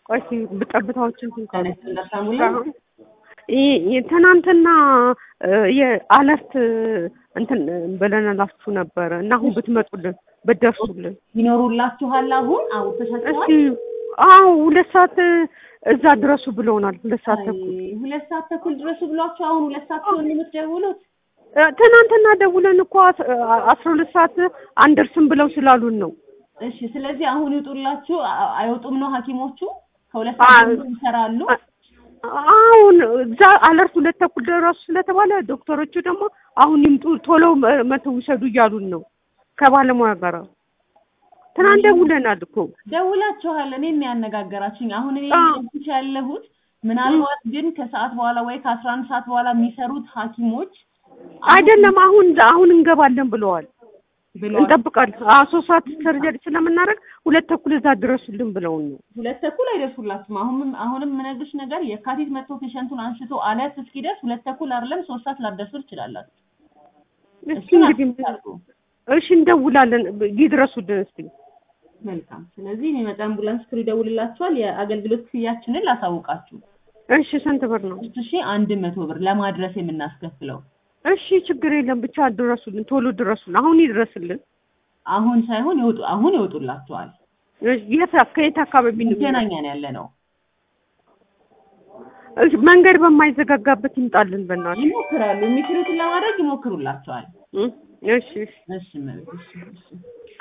ቆይ እስኪ ጠብታዎችን ተነስ እንዳሳሙላ ትናንትና የአለርት እንትን ብለንላችሁ ነበረ እና አሁን ብትመጡልን ብትደርሱልን ይኖሩላችኋል። አሁን አውጥተሻችኋል? እስኪ አዎ ሁለት ሰዓት እዛ ድረሱ ብለውናል። ሁለት ሰዓት ተኩል ሁለት ሰዓት ተኩል ድረሱ ብሏችሁ አሁን ሁለት ሰዓት ሲሆን የምትደውሉት? ትናንትና ደውለን እኮ አስራ ሁለት ሰዓት አንደርስም ብለው ስላሉን ነው። እሺ ስለዚህ አሁን ይውጡላችሁ። አይወጡም ነው ሐኪሞቹ ከሁለት ሰዓት ጀምሮ ይሰራሉ። አሁን እዛ አለርት ሁለት ተኩል ደረሱ ስለተባለ ዶክተሮቹ ደግሞ አሁን ይምጡ ቶሎ መተው ውሰዱ እያሉን ነው ከባለሙያ ጋር። ትናንት ደውለናል እኮ ደውላችኋል። እኔ የሚያነጋገራችሁኝ አሁን እኔ ልጅ ያለሁት ምናልባት ግን ከሰዓት በኋላ ወይ ከአስራ አንድ ሰዓት በኋላ የሚሰሩት ሐኪሞች አይደለም አሁን አሁን እንገባለን ብለዋል። ብለዋል። እንጠብቃለን። አዎ ሶስት ሰዓት ሰርጀሪ ስለምናደርግ ሁለት ተኩል እዛ ድረሱልን ብለውን ነው። ሁለት ተኩል አይደርሱላችሁም። አሁን አሁንም የምነግርሽ ነገር የካቲት መጥቶ ፔሸንቱን አንስቶ አለት እስኪደርስ ሁለት ተኩል አይደለም ሶስት ሰዓት ላትደርሱ ትችላላችሁ። እስኪ እንግዲህ እሺ እንደውላለን፣ ይድረሱልን እስኪ። መልካም። ስለዚህ የሚመጣ አምቡላንስ ክሩ ይደውልላችኋል። የአገልግሎት ክፍያችንን ላሳውቃችሁ። እሺ ስንት ብር ነው? ሶስት ሺህ አንድ መቶ ብር ለማድረስ የምናስከፍለው። እሺ ችግር የለም ብቻ ድረሱልን፣ ቶሎ ድረሱልን። አሁን ይድረስልን። አሁን ሳይሆን ይወጡ አሁን ይወጡላችኋል። የት ከየት አካባቢ ነው? መገናኛ ነው ያለ ነው። እሺ መንገድ በማይዘጋጋበት ይምጣልን በእናትህ። ይሞክራሉ። የሚችሉትን ለማድረግ ይሞክሩላችኋል። እሺ እሺ እሺ መልክ እሺ እሺ